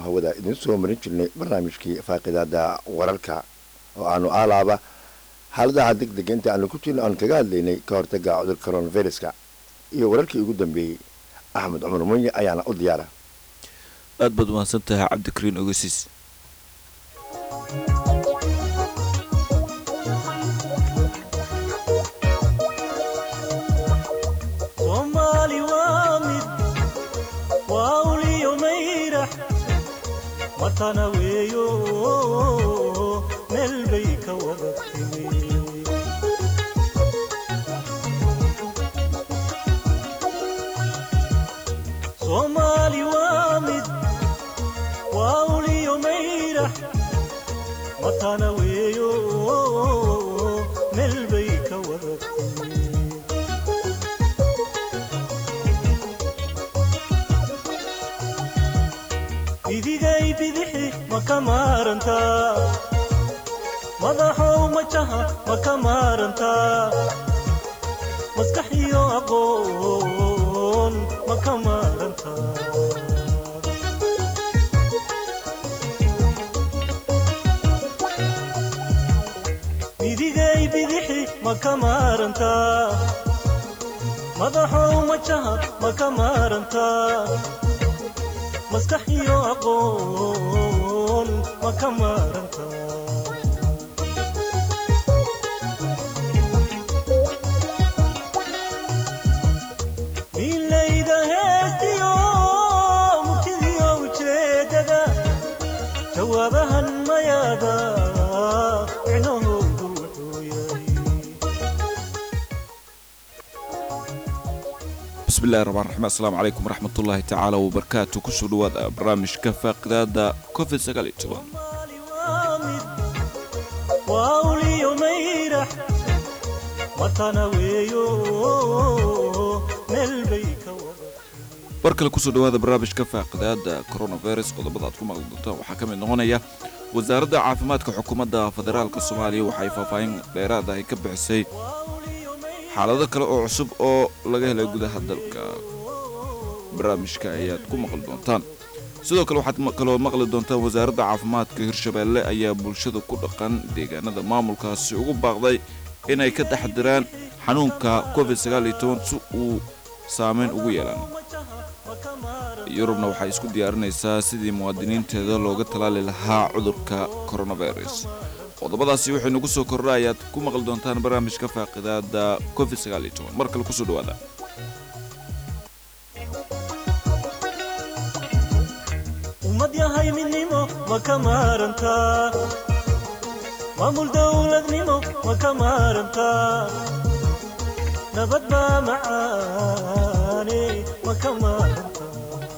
hawada idin soo marin jirnay barnaamijkii faaqidaada wararka oo aanu aalaaba xaaladaha deg dega inta aanu ku jirno aanu kaga hadlaynay ka hortaga cudurka coronaviruska iyo wararkii ugu dambeeyey axmed cumar munye ayaana u diyaara aad baad umahadsan tahay cabdikariin ogasiis soomaali waa mid waa uliyo mayrax matana weeyo meel bay ka wada timi soomaali waa mid waa uliyo mayrax matana weeyo meel bay ka wada timi bidigay bidixi ma ka maarantaa madaxow majaha ma ka maarantaa maskax iyo aqoon ma ka maarantaa bidigay bidixi ma ka maarantaa madaxow majaha ma ka maarantaa maskax iyo aqoon ma ka maaranta milayda heestiyo murtidiyo ujeedada jawaabahan mayaada micnahoodu wuxuu yahay bismillahi raxmaan raxiim assalaamu calaykum waraxmatullaahi tacaala wabarakaatu kusoo dhawaada barnaamijka faaqidaada covid sagaal iyo toban Soomaali waa mid waa uliyo mayrax matana weeyo meel bay ka wada bar kale kusoo dhawaada barnaamijka faaqidaada coronavirus qodobada aad ku maqli doontaan waxaa ka mid noqonaya wasaaradda caafimaadka xukuumadda federaalka soomaaliya waxay faahfaahin dheeraad ah ay ka bixisay xaalado kale oo cusub oo laga helay gudaha dalka barnaamijka ayaad ku maqli doontaan sidoo kale waxaad ma- kaloo maqli doontaan wasaaradda caafimaadka hirshabeelle ayaa bulshada ku dhaqan deegaanada maamulkaasi ugu baaqday inay ka taxdiraan xanuunka covid sagaal iyo toban si uu saameyn ugu yeelan yurubna waxay isku diyaarinaysaa sidii muwaadiniinteeda looga talaali lahaa cudurka coronavirus qodobadaasi waxay nagu soo kordha ayaad ku maqli doontaan barnaamijka faaqidaada covid sagaal iyo toban mar kale kusoo dhawaada ummad yahay midnimo ma ka maarantaa maamul dowladnimo ma ka maarantaa nabad baa macaane ma ka maarantaa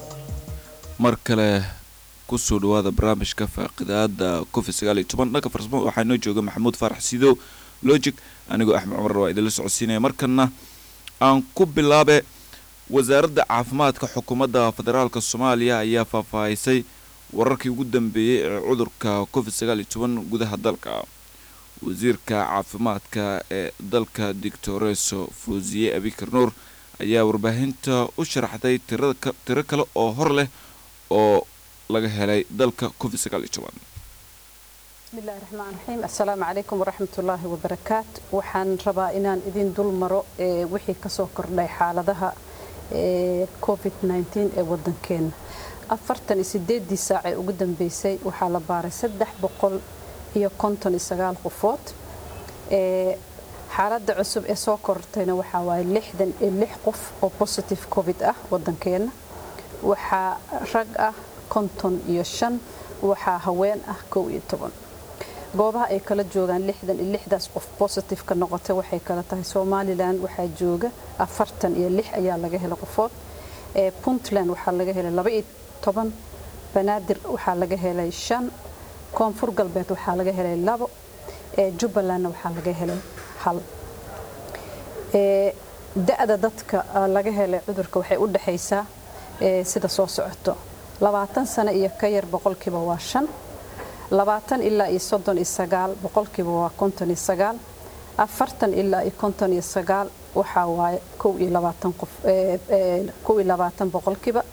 mar kale kusoo dhawaada barnaamijka faaqidaada covid sagaal iyo toban dhanka farsamo waxaa inoo jooga maxamuud faarax sidow logic anigoo axmed cumar waa idinla socodsiinaya markana aan ku bilaabe wasaaradda caafimaadka xukuumadda federaalka soomaaliya ayaa faahfaahisay wararkii ugu dambeeyey ee cudurka covid sagaal iyo toban gudaha dalka wasiirka caafimaadka ee dalka dictoreso fosiye abikar nuur ayaa warbaahinta u sharaxday tirada ka- tiro kale oo hor leh oo laga helay dalka covid sagaal iyo toban بسم الله الرحمن الرحيم السلام عليكم ورحمة الله وبركاته waxaan rabaa inaan idin dul maro ee wixii ka soo kordhay xaaladaha ee covid-19 ee wadankeena afartan iyo sideedii saac ee ugu dambeysay waxaa la baaray saddex boqol iyo konton iyo sagaal qofood ee xaaladda cusub ee soo kortayna waxaa waaye lixdan iyo lix qof oo positive covid ah wadankeena waxaa rag ah konton iyo shan waxaa haween ah kow iyo toban goobaha ay kala joogaan lixdan iyo lixdaas qof positive ka noqotay waxay kala tahay somalilan waxaa jooga afartan iyo lix ayaa laga helay qofood ee puntland waxaa laga helay laba iyo toban banaadir waxaa laga helay shan koonfur galbeed waxaa laga helay labo ee jubbalandna waxaa laga helay hal ee da-da dadka ah, laga helay cudurka waxay u dhexaysaa ee sida soo socoto labaatan sano iyo ka yar boqolkiiba waa shan labaatan ilaa iyo soddon iyo sagaal boqolkiiba waa konton iyo sagaal afartan ilaa iyo konton iyo sagaal waxaa waaye kow iyo labaatan qof ee, ee, kow iyo labaatan boqolkiiba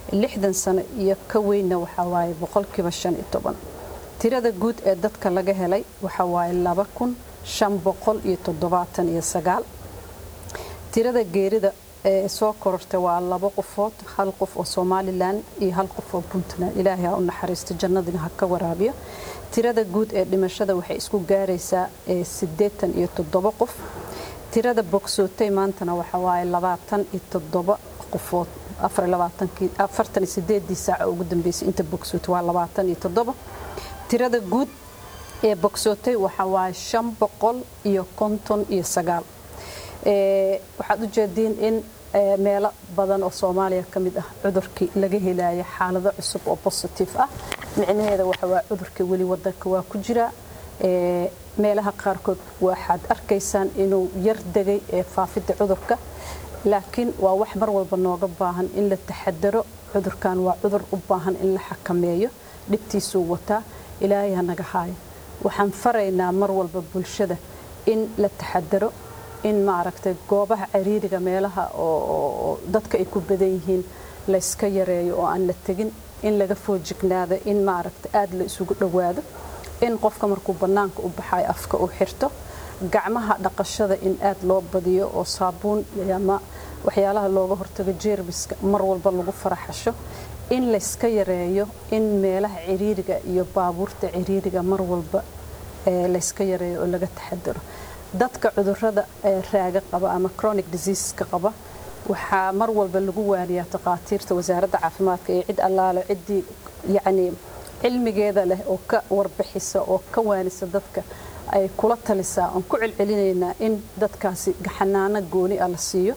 lixdan sano iyo ka weynna waxaa waaye boqolkiiba shan iyo toban tirada guud ee dadka laga helay waxaa waaye laba kun shan boqol iyo toddobaatan iyo sagaal tirada geerida ee soo korortay waa laba qofood hal qof oo somalilan iyo hal qof oo puntland ilaahay ha u naxariisto jannadina ha ka waraabiyo tirada guud ee dhimashada waxay isku gaaraysaa siddeetan iyo toddoba qof tirada bogsootay maantana waxa waaye labaatan iyo toddoba qofood afartan iyo sideedii saaca ugu dambeysay inta bogsootay waa labaatan iyo toddoba tirada guud ee bogsootay waxa waaye shan boqol iyo konton iyo sagaal waxaad u jeediin in meelo badan oo soomaaliya ka mid ah cudurkii laga helaya xaalado cusub oo bositif ah micnaheeda waxa waa cudurkii weli wadanka waa ku jira meelaha qaarkood waxaad arkaysaan inuu yar degay ee faafidda cudurka laakiin waa wax mar walba nooga baahan in la taxadaro cudurkan waa cudur u baahan in la xakameeyo dhibtiisuu wataa ilaahay ha naga haayo waxaan faraynaa mar walba bulshada in la taxadaro in maaragtay goobaha cariiriga meelaha oo dadka ay ku badan yihiin layska yareeyo oo aan la tegin in laga foojignaado in maaragtay aada la isugu dhowaado in qofka markuu bannaanka u baxayo afka uu xirto gacmaha dhaqashada in aada loo badiyo oo saabuun ama waxyaalaha looga hortago jeermiska mar walba lagu faraxasho in layska yareeyo in meelaha ciriiriga iyo baabuurta ciriiriga mar walba layska yareeyo oo laga taxadaro dadka cudurada raaga qaba ama chronic diseaseska qaba waxaa mar walba lagu waaniyaa takhaatiirta wasaaradda caafimaadka iyo cid allaale ciddii yacni cilmigeeda leh oo ka warbixisa oo ka waanisa dadka ay kula talisaa oon ku celcelinaynaa in dadkaasi gaxanaano gooni ah la siiyo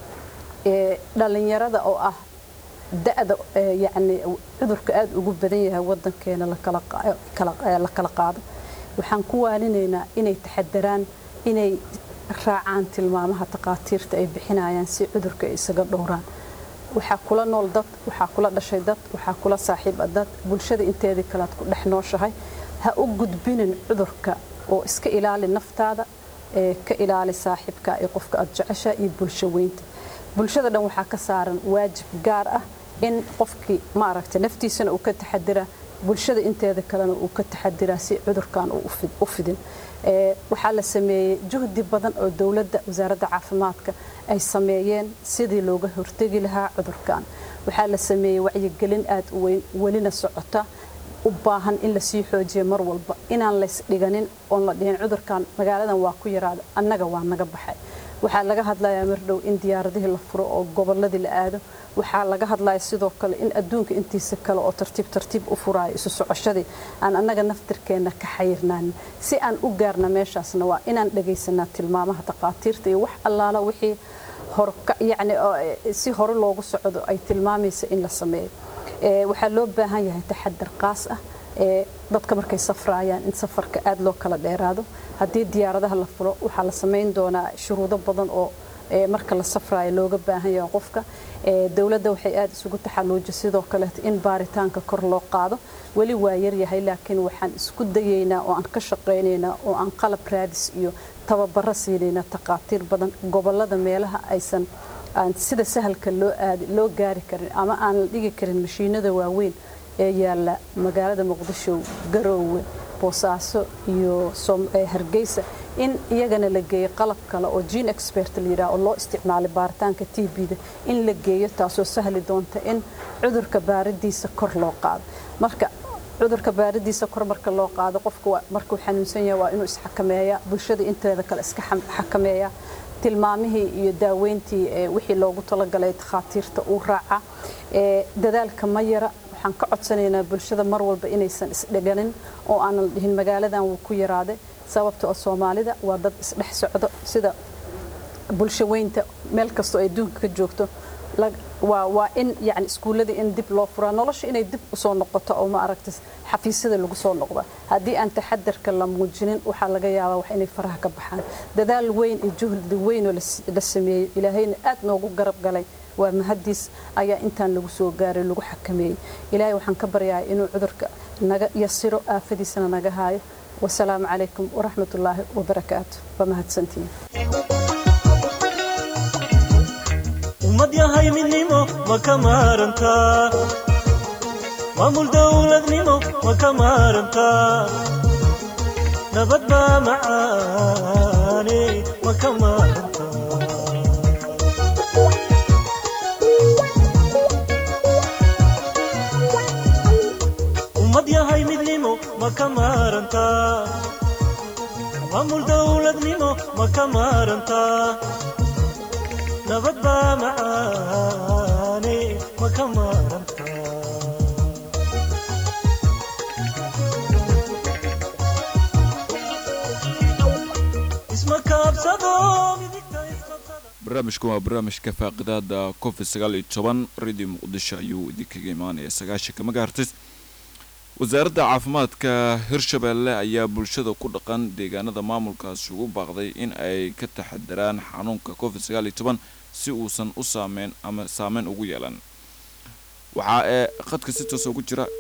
dhalinyarada oo ah da-da yacni cudurka aada ugu badan yahay wadankeena la kala qaado waxaan ku waaninaynaa inay taxadaraan inay raacaan tilmaamaha takhaatiirta ay bixinayaan si cudurka ay isaga dhowraan waxaa kula nool dad waxaa kula dhashay dad waxaa kula saaxiiba dad bulshada inteedii kalead ku dhex nooshahay ha u gudbinin cudurka oo iska ilaali naftaada ee ka ilaali saaxiibka iyo qofka aad jecesha iyo bulsho weynta bulshada dhan waxaa ka saaran waajib gaar ah in qofkii maaragtay naftiisana uu ka taxadiraa bulshada inteeda kalena uu ka taxadiraa si cudurkan uu u fidin waxaa la sameeyey juhdi badan oo dowladda wasaaradda caafimaadka ay sameeyeen sidii looga hortegi lahaa cudurkan waxaa la sameeyey wacyigelin aada u weyn welina socota u baahan in lasii xoojiyo mar walba inaan laysdhiganin oon la dhihin cudurkan magaaladan waa ku yaraada annaga waa naga baxay waxaa laga hadlayaa mardhow in diyaaradihii la furo oo gobolladii la aado waxaa laga hadlaya sidoo kale in adduunka intiisa kale oo tartiib tartiib u furaayo isu socoshadii aan annaga naftirkeenna ka xayirnaanin si aan u gaarna meeshaasna waa inaan dhagaysanaa tilmaamaha takhaatiirta iyo wax allaala wixii yani si hore loogu socdo ay tilmaamaysa in la sameeyo waxaa loo baahan yahay taxadar qaas ah dadka markay safraayaan in safarka aada loo kala dheeraado haddii diyaaradaha la furo waxaa la samayn doonaa shuruudo badan oo marka la safraayo looga baahan yahay qofka dowladda waxay aada isugu taxaluuja sidoo kaleeto in baaritaanka kor loo qaado weli waa yaryahay laakiin waxaan isku dayaynaa oo aan ka shaqaynaynaa oo aan qalab raadis iyo tababaro siinaynaa takhaatiir badan gobolada meelaha aysan aan sida sahalka loo aadi loo gaari karin ama aan la dhigi karin mashiinada waaweyn ee yaalla magaalada muqdisho garoowe boosaaso iyo hargeysa in iyagana la geeyo qalab kale oo gene expert la yidhaha oo loo isticmaalay baaritaanka t b-da in la geeyo taasoo sahli doonta in cudurka baaridiisa kor loo qaado marka cudurka baaridiisa kor marka loo qaado qofka markuu xanuunsan yahay waa inuu isxakameeya bulshada inteeda kale iska xakameeya tilmaamihii iyo daaweyntii wixii loogu talagalay takhaatiirta uu raaca dadaalka ma yara waxaan ka codsanaynaa bulshada mar walba inaysan isdheganin oo aanan la dhihin magaaladan wuu ku yaraaday sababta oo soomaalida waa dad isdhex socdo sida bulsho weynta meel kastoo ay adduunka ka joogto waa in yani iskuulladii in dib loo furaa nolosha inay dib usoo noqoto oo ma aragta xafiisyada lagu soo noqda haddii aan taxadarka la muujinin waxaa laga yaabaa wax inay faraha ka baxaan dadaal weyn iyo juhdi weyn oo la sameeyey ilaahayna aad noogu garab galay waa mahadiis ayaa intaan lagu soo gaaray lagu xakameeyey ilaahay waxaan ka baryahay inuu cudurka naga yasiro aafadiisana naga haayo wasalaamu calaykum waraxmatullaahi wabarakaatu waa mahadsantihiin ummad yahay midnimo ma ka maarantaa maamul dowladnimo ma ka maarantaa nabad baa macaane ma ka maarantaa ummad yahay midnimo ma ka maarantaa maamul dowladnimo ma ka maarantaa nabad baa macaane ma ka maarantaa isma kaabsado midigta isqabsada barnaamijkan waa barnaamijka faaqidaada covid sagaal iyo toban radio muqdisho ayuu idinkaga imaanaya sagaashanka magaartis wasaaradda caafimaadka hirshabeelle ayaa bulshada ku dhaqan deegaanada maamulkaasi ugu baaqday in ay ka taxadaraan xanuunka covid sagaal iyo toban si uusan u saameyn ama saameyn ugu yeelan waxaa ee qadka si toosa ugu jira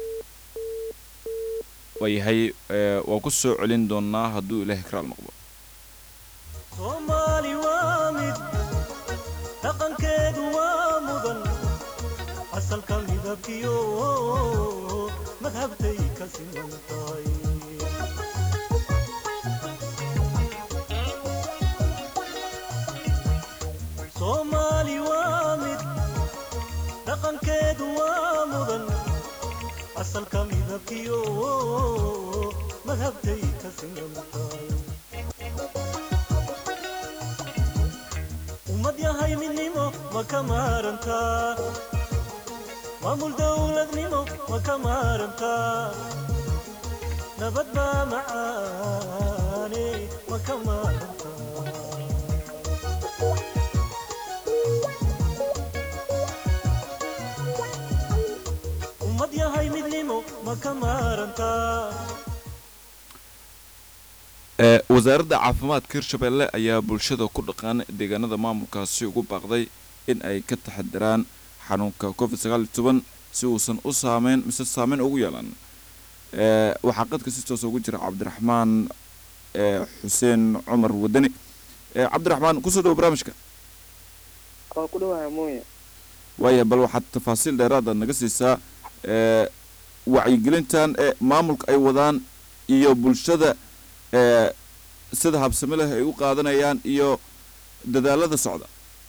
waayahay ee, waa ku soo celin doonaa hadduu ilaahay karaal noqdo soomaali waa mid dhaqankeedu waa mudan asalka midabkiyo madhabtay ka siman tahay soomaali waa mid dhaqankeedu waa mudan asalka midabkiyo madhabtay ka siman tahay ummad yahay midnimo ma ka maarantaa maamul dowladnimo ma ka maarantaa nabad baa macaane ma ka maarantaa ummad yahay midnimo ma ka maarantaa ee wasaaradda caafimaadka hirshabeelle ayaa bulshada ku dhaqan deegaanada maamulkaasi ugu baaqday in ay ka taxadaraan xanuunka covid sagaal iyo toban si uusan u saameyn mise saameyn ugu yeelan ee waxaa qadka si toosa ugu jira cabdiraxmaan ee xuseen cumar wadani ee cabdiraxmaan kusoo dhawo barnaamijka waa ku dhawahay mooye waaya bal waxaad tafaasiil dheeraada naga siisaa ee wacyigelintan ee maamulka ay wadaan iyo bulshada ee sida habsami leh ay u qaadanayaan iyo dadaalada socda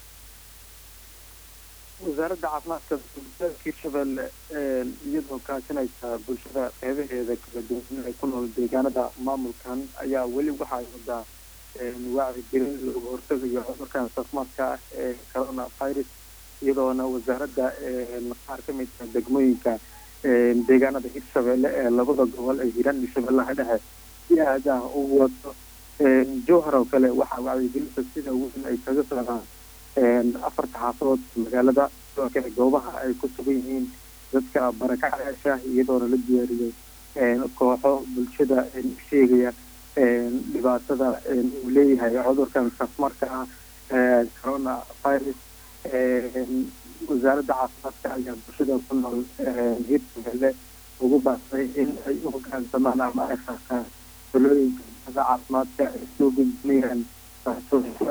wasaaradda caafimaadka dowladda hirshabelle iyadoo kaashanaysa bulshada qeybaheeda kala duwan ee ku nool deegaanada maamulkan ayaa weli waxa ay wadaa wacyigelin looga hortagayo cudurkan caafimaadka ah ee corona virus iyadoona wasaaradda qaar ka mid ah degmooyinka deegaanada hirshabelle ee labada gobol ee hiiraan iyo shabeellaha dhexe si aad ah u wado jowhar oo kale waxaa wacyigelinta sida weyn ay kaga socdaan afarta xaafadood magaalada sidoo kale goobaha ay ku sugan yihiin dadka barakacayaasha iyadoona la diyaariyey kooxo bulshada sheegaya dhibaatada uu leeyahay cudurkan safmarka ah corona virus wasaaradda caafimaadka ayaa bulshada ku nool hirshabelle ugu baaqday in ay u hoggaansamaan ama ay raacaan talooyinka bulshada caafimaadka ay soo gudbinayaan taasoo ku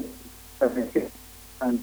aadan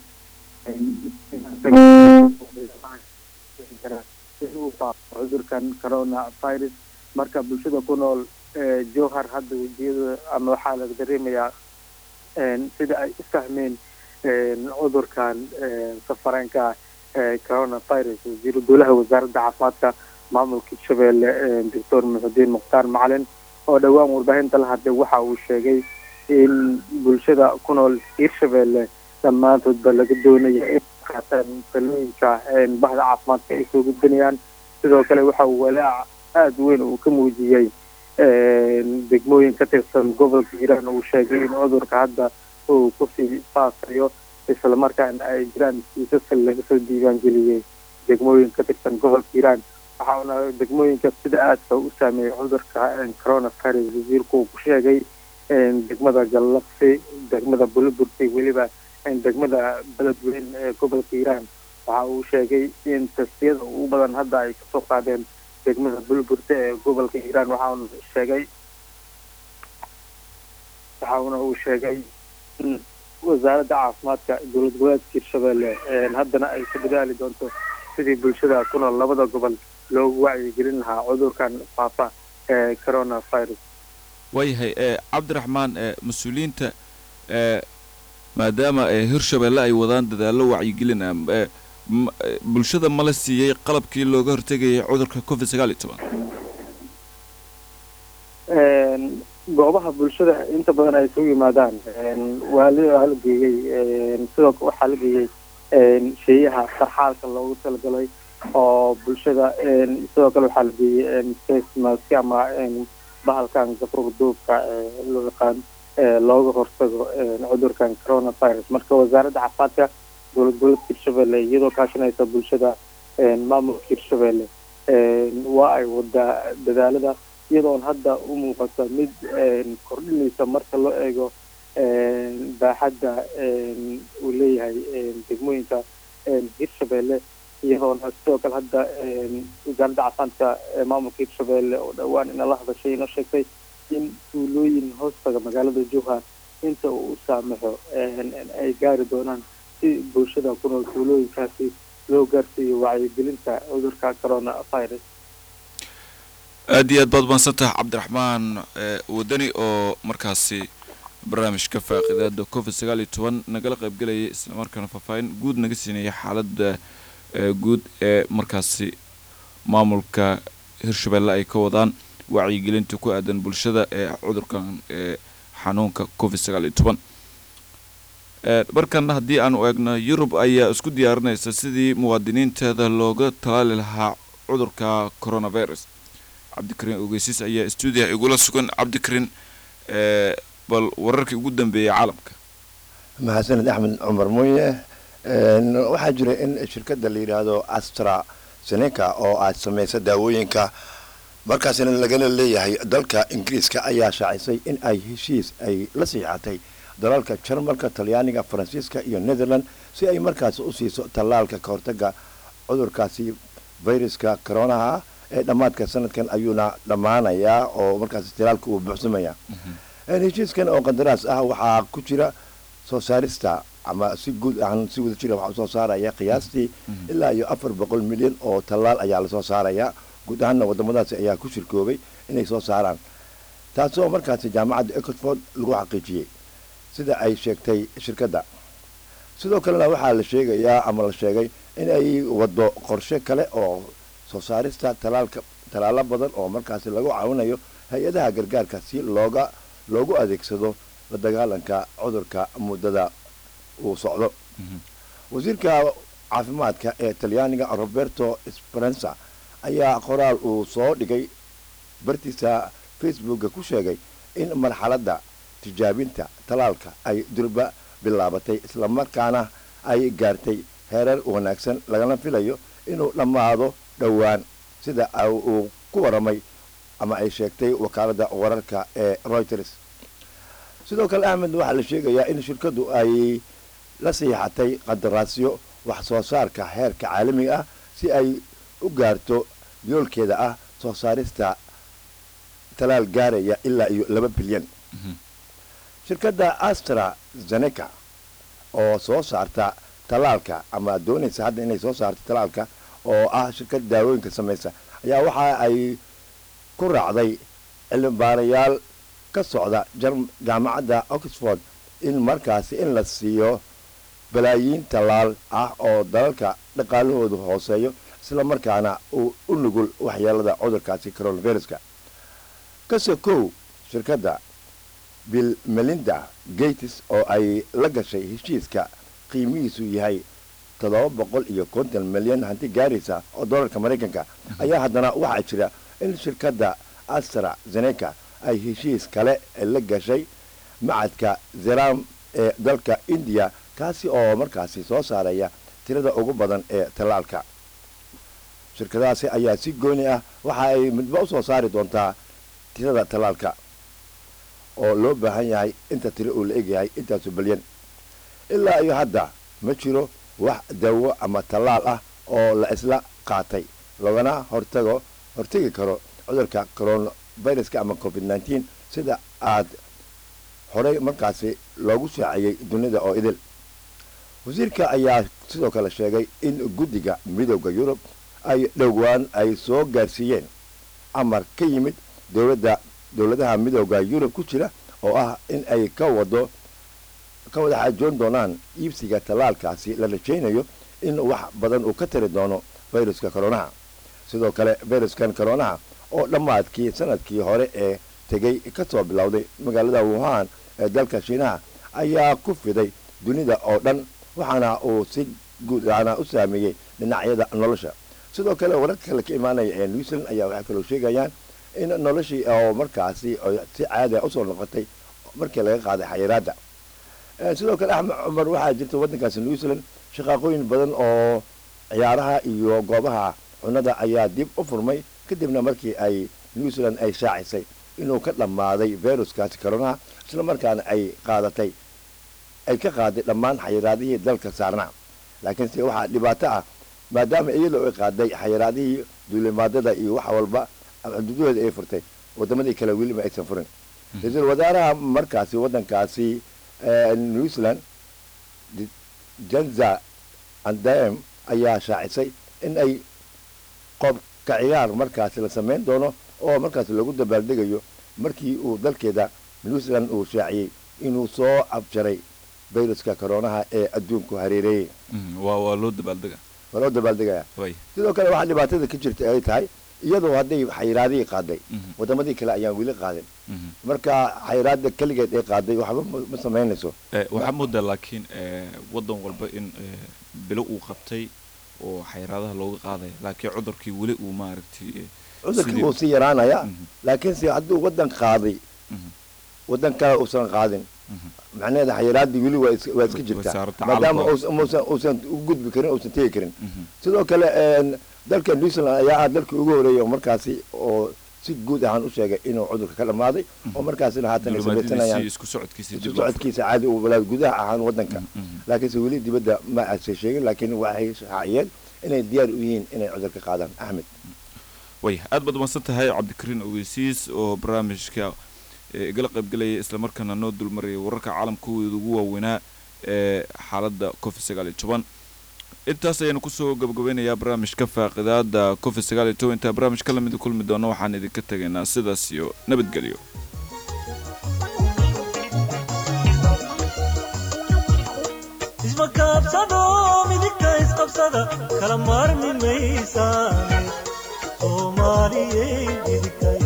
inuu faafo cudurkan corona virus marka bulshada ku nool jowhar hadda wejiyada ama waxaa laga dareemayaa sida ay u fahmeen cudurkan safareenka corona virus wasiiru dowlaha wasaaradda caafimaadka maamulka hirshabelle doctor muxudiin mukhtaar macalin oo dhowaan warbaahinta la hadlay waxa uu sheegay in bulshada ku nool hirshabelle dhammaantoodba laga doonaya in qaataan talooyinka bahda caafimaadka ay soo gudbinayaan sidoo kale waxa uu walaac aada weyn uu ka muujiyey degmooyin ka tirsan gobolka hiiraan uu sheegay in cudurka hadda uu kusii faafayo islamarkaana ay jiraan kiisas laga soo diiwaangeliyey degmooyin ka tirsan gobolka hiiraan waxaana degmooyinka sida aadka u saameeyey cudurka corona virus wasiirku uu ku sheegay degmada gallaqsi degmada bulaburti weliba degmada beledweyn ee gobolka hiiraan waxa uu sheegay in tastiyada ugu badan hadda ay kasoo qaadeen degmada bulaburti ee gobolka hiiraan waxauna sheegay waxauna uu sheegay in wasaaradda caafimaadka dowlad goboleedka hirshabelle haddana ay ku dadaali doonto sidii bulshada ku nool labada gobol loogu wacyigelin lahaa cudurkan faafa ee coronavirus waayahay cabdiraxmaan mas-uuliyiinta maadaama hirshabelle ay wadaan dadaallo wacyigelin ah bulshada mala siiyey qalabkii looga hortegayay cudurka covid sagaal iyo toban goobaha bulshada inta badan ay isugu yimaadaan waa la la geeyey sidoo waxaa la geeyey sheeyaha sarxaalka loogu talagalay oo bulshada sidoo kale waxaa la geeyey face mask ama bahalkan gafruga duubka loo yaqaan looga hortago cudurkan coronavirus marka wasaaradda caafimaadka dowlad goboleedka hirshabelle iyadoo kaashanaysa bulshada maamulka hirshabelle waa ay wadaa dadaalada iyadoon hadda u muuqata mid kordhinaysa marka loo eego baaxadda uu leeyahay degmooyinka hirshabelle iyadoona sidoo kale hadda wasaaradda caafimaadka maamulka hirshabelle oo dhowaan inala hadashay inoo sheegtay in tuulooyin hoostaga magaalada jowhar inta uu u saamaxo ay gaari doonaan si bulshada ku nool tuulooyinkaasi loo gaarsiiyo wacyigelinta cudurka coronavirus aad iyo aad baad umaadsantaha cabdiraxmaan wadani oo markaasi barnaamijka faaqidaada covid sagaal iyo toban nagala qaybgelayay islamarkaana faahfaahin guud naga siinaya xaaladda guud ee markaasi maamulka hirshabelle ay ka wadaan wacyigelinta ku aadan bulshada ee cudurkan ee xanuunka covid sagaal iyo toban markana haddii aanu eegno yurub ayaa isku diyaarinaysa sidii muwaadiniinteeda looga talaali lahaa cudurka coronavirus cabdikariin ogeysiis ayaa stuudiyaha igula sugan cabdikariin bal wararkii ugu dambeeyay caalamka mahadsaned axmed cumar mooye waxaa jira in shirkadda la yidhaahdo astra seneca oo aad samaysa daawooyinka markaasina lagana leeyahay dalka ingiriiska ayaa shaacisay in ay heshiis ay la siixatay dalalka jarmalka talyaaniga faransiiska iyo netherland si ay markaasi u siiso tallaalka ka hortaga cudurkaasi viruska coronaha ee dhammaadka sanadkan ayuuna dhammaanayaa oo markaasi talaalka uu buuxsamaya heshiiskan oo qandaraas ah waxaa ku jira soo saarista ama si guud ahaan si wada jira waxaa usoo saaraya qiyaastii ilaa iyo afar boqol milyan oo tallaal ayaa lasoo saaraya guud ahaanna wadamadaasi ayaa ku shirkoobay inay soo saaraan taasoo markaasi jaamacadda ecotford lagu xaqiijiyey sida ay sheegtay shirkadda sidoo kalena waxaa la sheegayaa ama la sheegay in ay wado qorshe kale oo soo saarista talaalka tallaalo badan oo markaasi lagu caawinayo hay-adaha gargaarka si looga loogu adeegsado la dagaalanka cudurka muddada uu socdo wasiirka caafimaadka ee talyaaniga roberto speranza ayaa qoraal uu soo dhigay bartiisa facebooka ku sheegay in marxaladda tijaabinta talaalka ay durba bilaabatay islamarkaana ay gaartay heerar wanaagsan lagana filayo inuu dhammaado dhowaan sida uu ku waramay ama ay sheegtay wakaaladda wararka ee reuters sidoo kale ahmed waxaa la sheegayaa in shirkaddu ay la siixatay qandaraasyo wax soo saarka heerka caalamiga ah si ay u gaarto yoolkeeda ah soo saarista talaal gaaraya ilaa iyo laba bilyan shirkadda astra zeneca oo soo saarta talaalka ama doonaysa hadda inay soo saarto talaalka oo ah shirkad daawooyinka samaysa ayaa waxa ay ku raacday cilmibaarayaal ka socda jaamacadda oxford in markaasi in la siiyo balaayiin tallaal ah oo dalalka dhaqaalahoodu hooseeyo isla markaana uu u nugul waxyeelada cudurkaasi coronaviruska kase kow shirkadda bill melinda gates oo ay la gashay heshiiska qiimihiisu yahay toddoba boqol iyo konton milyan hanti gaaraysa oo dollarka maraykanka ayaa haddana waxaa jira in shirkadda astra zeneca ay heshiis kale la gashay macadka zeram ee dalka indiya kaasi oo markaasi soo saaraya tirada ugu badan ee tallaalka shirkadahaasi ayaa si gooni ah waxa ay midba usoo saari doontaa tirada tallaalka oo loo baahan yahay inta tiro uu la egyahay intaasu balyan ilaa iyo hadda ma jiro wax dawo ama tallaal ah oo la isla qaatay loogana hortago hortegi karo cudurka coronaviruska ama covid nneteen sida aad horey markaasi loogu shaaciyey dunida oo idil wasiirka ayaa sidoo kale sheegay in guddiga midooda yurub ay dhowaan ay soo gaarsiiyeen amar ka yimid dowladda dowladaha midooda yurub ku jira oo ah in ay ka wado ka wada xaajoon doonaan iibsiga tallaalkaasi la rajaynayo in wax badan uu ka tari doono fayruska koronaha sidoo kale fayruskan koronaha oo dhammaadkii sanadkii hore ee tegey ka soo bilowday magaalada wuhan ee dalka shiinaha ayaa ku fiday dunida oo dhan waxaana uu si guud aana u saameeyey dhinacyada nolosha sidoo kale wararka kale ka imaanaya ee new zealand ayaa waxay kaloo sheegayaan in noloshii oo markaasi si caadiya usoo noqotay markii laga qaaday xayiraadda sidoo kale axmed cumar waxaa jirta waddankaasi new zealand shaqaaqooyin badan oo ciyaaraha iyo goobaha cunada ayaa dib u furmay kadibna markii ay new zealand ay shaacisay inuu ka dhammaaday viruskaasi koronaha isla markaana ay qaadatay ay ka qaaday dhammaan xayiraadihii dalka saarnaa laakiinse waxaa dhibaato ah maadaama iyadoo ay qaaday xayiraadihii duulimaadada iyo wax walba xuduudahooda ay furtay wadamadii kale weliba aysan furin ra-iisul wasaaraha markaasi waddankaasi new zealand janza andam ayaa shaacisay in ay qobka ciyaar markaasi la samayn doono oo markaasi lagu dabaaldegayo markii uu dalkeeda new zealand uu shaaciyey inuu soo abjaray viruska koronaha ee adduunku hareereeyey waa waa loo dabaaldega waa loo dabaaldegaya way sidoo kale waxaa dhibaatada ka jirta ay tahay iyadoo hadday xayiraadihii qaaday wadamadii kale ayaan weli qaadin marka xayiraada keligeed ay qaaday waxba ma samaynayso waxaa moodaa laakiin waddan walba in bilo uu qabtay oo xayiraadaha looga qaadaya laakiin cudurkii weli uu maaragtay cudurkii wuu sii yaraanaya laakiinse hadduu waddan qaaday waddan kale uusan qaadin macnaheeda xayiraadii weli waa is- waa iska jirtaa maadaama uusan uusan u gudbi karin uusan tegi karin sidoo kale dalka new zealand ayaa ah dalkii ugu horeeyay oo markaasi oo si guud ahaan u sheegay inuu cudurka ka dhammaaday oo markaasina haatan ay samaysanayaan isku socodkiisa isu socodkiisa caadi uu walaad gudaha ahaan waddanka laakiinse weli dibadda ma aysan sheegin laakiin waxay shaaciyeen inay diyaar u yihiin inay cudurka qaadaan axmed way aad baad umadsan tahay cabdikariin ogeysiis oo barnaamijka igala qaybgelaya islamarkaana noo dulmarayay wararka caalamkooda ugu waaweynaa ee xaaladda covid sagaal iyo toban intaas ayaanu kusoo gabagabeynayaa barnaamijka faaqidaada covid sagaal iyo toban intaa barnaamij ka lamid kulmi doono waxaan idinka tegaynaa sidaas iyo nabadgelyo ismakaabsado midigta isqabsada kala maarmi maysaan soomaaliyey midigta